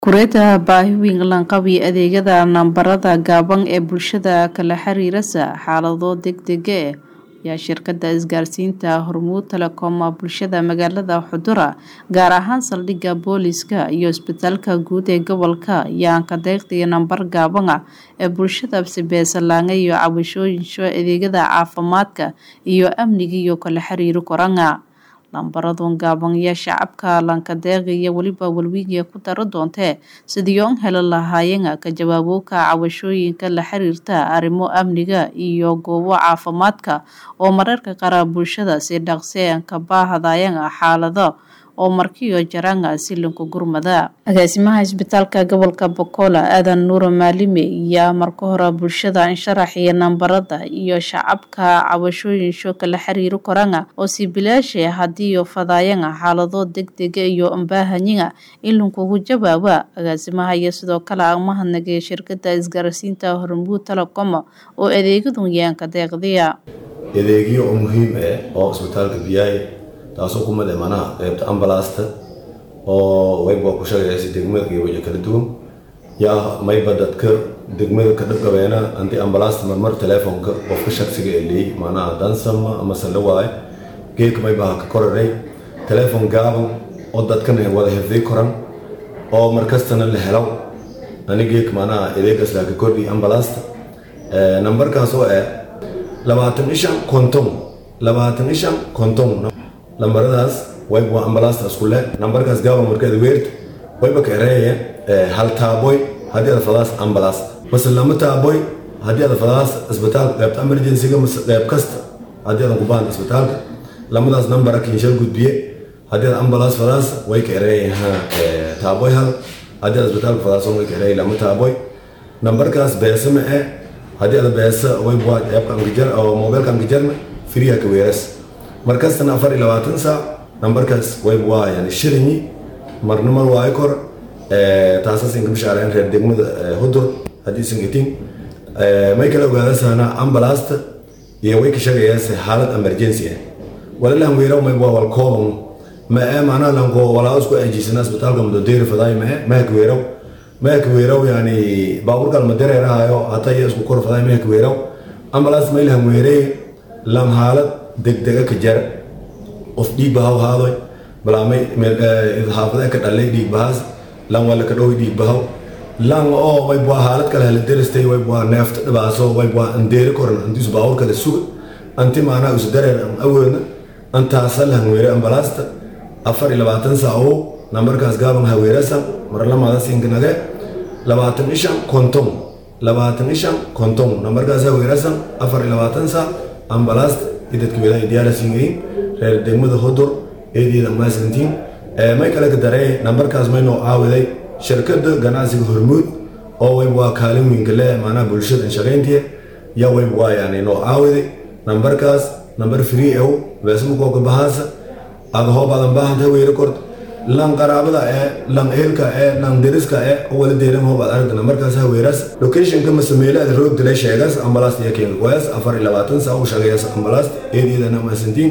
Kureeta baahi weyn lanqabi adeegyada nambarada gaaban ee bulshada kala xiriiraysa xaalado degdega ah ayaa shirkadda isgaarsiinta Hormuud Telecom bulshada magaalada Xudura gaar ahaan saldhigga booliiska iyo isbitaalka guud ee gobolka ayaan ka deeqday nambar gaaban ah ee bulshada sibeesalaanga iyo cabashooyinsho adeegyada caafimaadka iyo amniga iyo kala xiriiro koranga lambaradun gaaban ayaa shacabka lankadeeqaya weliba walwigiya ku daro doontee sidii oon heli lahaayeen ka jawaabowka cabashooyinka la xiriirta arrimo amniga iyo goobo caafimaadka oo mararka qaar bulshada si dhaqsi ka baahadayeen xaalado oo markiyo jaraan silinka gurmada agaasimaha isbitaalka gobolka Bokola aadan nuuro maalime ayaa marka hore bulshada sharaxaya nambarada iyo shacabka cabashooyinsho kala xiriiro koranga oo si bilaash ah hadii fadayeen xaalado degdega iyo baahanyiga in lagu jawaaba agaasimaha iyo sidoo kale mahadnaqay shirkadda isgaarsiinta Hormuud Telecom oo adeegyadu yaan ka deeqdiya adeegyo muhiim ah oo isbitaalka biyay taasoo ku mid manaha qaybta ambalaasta oo wayba ku shaqeeyay degmada iyo waje kala duwan yaa mayba dadka degmada ka dhaqabeena anti ambalaasta marmar telefoonka qofka shakhsiga ee leeyahay manaha dansama ama salawaay geedka mayba ka koraray telefoon gaaban oo dadkan ay wada xifday koran oo markastana la helo ani geedka manaha adeegaas la ka kordhi ambalaasta nambarkaas oo ah labaatan ishan konton labaatan ishan konton lambaradaas wayba ambalaasta isku leh nambarkaas gaaba markeeda weerta wayba ka ereeyeen hal taaboy haddii aad fadaas ambalaas mase lama taaboy haddii aad fadaas isbitaalka qaybta emergencyga mase qayb kasta haddii aadan ku baahan isbitaalka lamadaas nambara kinshal gudbiye haddii aad ambalaas fadaas way ka ereeyeen taaboy hal haddii aad isbitaalka fadaas way ka ereeyeen lama taaboy nambarkaas beesa ma eh haddii aad beesa wayba eebka angajar oo mobilka angajarna firiya ka weeras markastana afar iyo labaatan saac nambarkaas wayb waa yani shilinyi marna mar waayo kor taasas inka bishaareen reer degmada hudur haddii sangatiin may kala ogaadasana ambalaasta iyo way ka shaqeeyaase xaalad emergency ah walalaan weeraw mayb waa wal kooban ma ee macnaha lanko walaa isku ajiisana isbitaalka mudodeeri fadaay ma ee mahaka weeraw mahaka weeraw yani baaburkan ma dareerahayo hataa iyo isku kor fadaay mahaka weeraw ambalaas maylahan weerey lam xaalad degdega ka jar qof dhiig bahaw haadoy balaamay xaafada ka dhalay dhiig bahaas lan wala ka dhow dhiig bahaw lan oo way bua xaalad kale hala deristay way bua neefta dhibaaso way bua andeeri koran antiis baawur kale suga anti maanaa isu dareer an awoodna antaasa la hanweere ambalaasta afar iyo labaatan saac oo nambarkaas gaaban haweerasan marlamada sinkanage labaatan ishan konton labaatan ishan konton nambarkaas haweerasan afar iyo labaatan saac ambalaasta dadka wilaaya diyaarasiingayin reer degmada hodur eedeeda maasantiin may kale ka daree nambarkaas may noo caawiday shirkadda ganacsiga hormuud oo wayb waa kaalin weynka leh maanaha bulshada shaqayntiya yaa wayb waa yani noo caawiday nambarkaas nambar free ew beesmakooka bahaasa ada hoob adan baahanta weere kort lan qaraabada ee lan ehelka ee lan deriska ee wala deeran hoob aad aragta nambarkaas haweeraas locationka masameelaada roog dilay sheegaas ambalaasta iyo keenka qoyaas afar iyo labaatan saa u shaqeeyaas ambalaasta eedeedana maasantiin